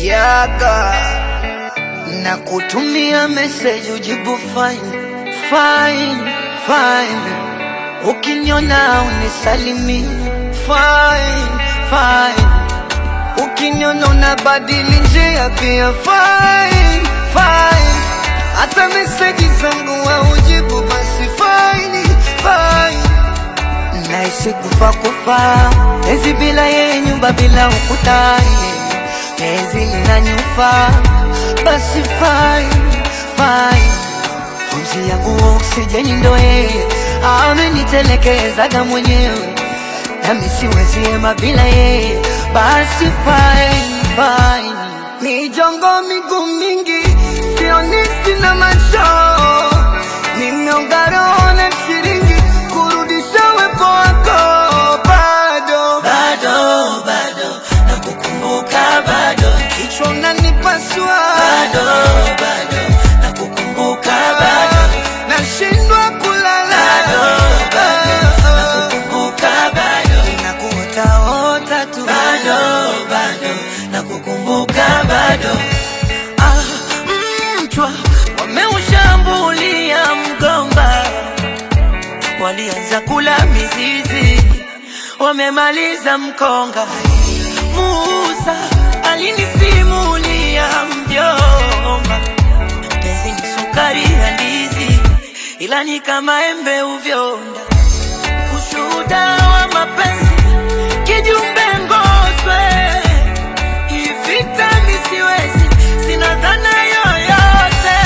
yaga na kutumia message ujibu fine fine fine, ukiniona unisalimi fine fine, ukiniona unabadili njia pia fine fine, hata message zangu haujibu basi fine fine Naishi kufa kufa, penzi bila yeye, nyumba bila ukuta, penzi linanyufa, basi fine fine. Pumzi yangu oksijeni ndo yeye, amenitelekezaga mwenyewe, nami siwezi hema bila yeye, basi fine fine. Mijongo miguu mingi, sioni sina macho, nimeonga roho na shilingi kurudisha wepo wako bado bado bado nakukumbuka bado kichwa unanipasua bado bado nakukumbuka bado nashindwa kulala bado bado nakukumbuka bado nakuotaota tu bado bado nakukumbuka bado Ah, mchwa wameushambulia mgomba, walianza kula mizizi, wamemaliza mkonga. Musa alinisimulia mjomba, penzi ni sukari ya ndizi, ila ni kama embe uvyonda. Ushuhuda wa mapenzi kijumbe ngoswe hii vita mi siwezi, sina dhana yoyote.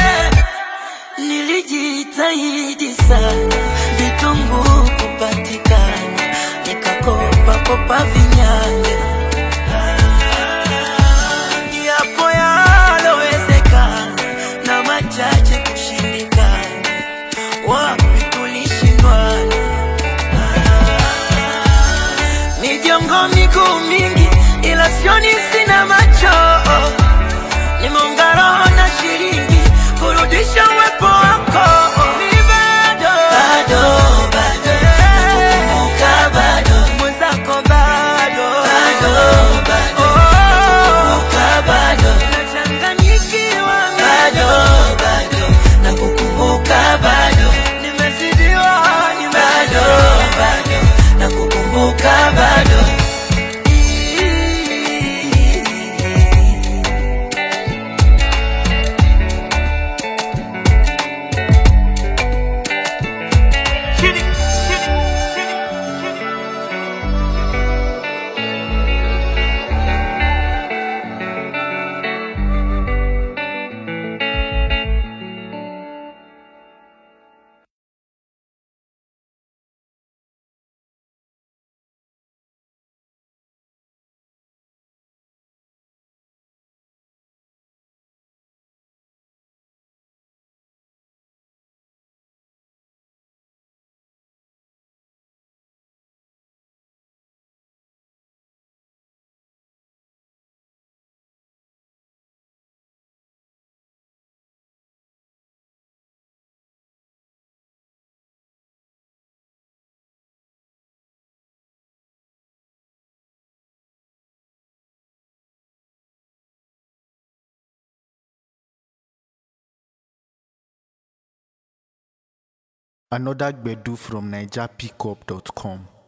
Nilijitahidi sana vitunguu kupatikana, nikakopa kopa vinyanya yapo yalowezekana na machache kushindikana, wapi tulishindwana mijongo miguu mingi, ila sioni, sina macho. Nimeunga roho na shilingi kurudisha uwepo wako. Ni bado bado bado nakukumbuka bado mwenzako, bado bado bado Oh, nakukumbuka bado nachanganyikiwa bado bado nakukumbuka bado nimezidiwa, bado nimezidiwa. bado nakukumbuka bado Another Gbedu from NigerPickup.com.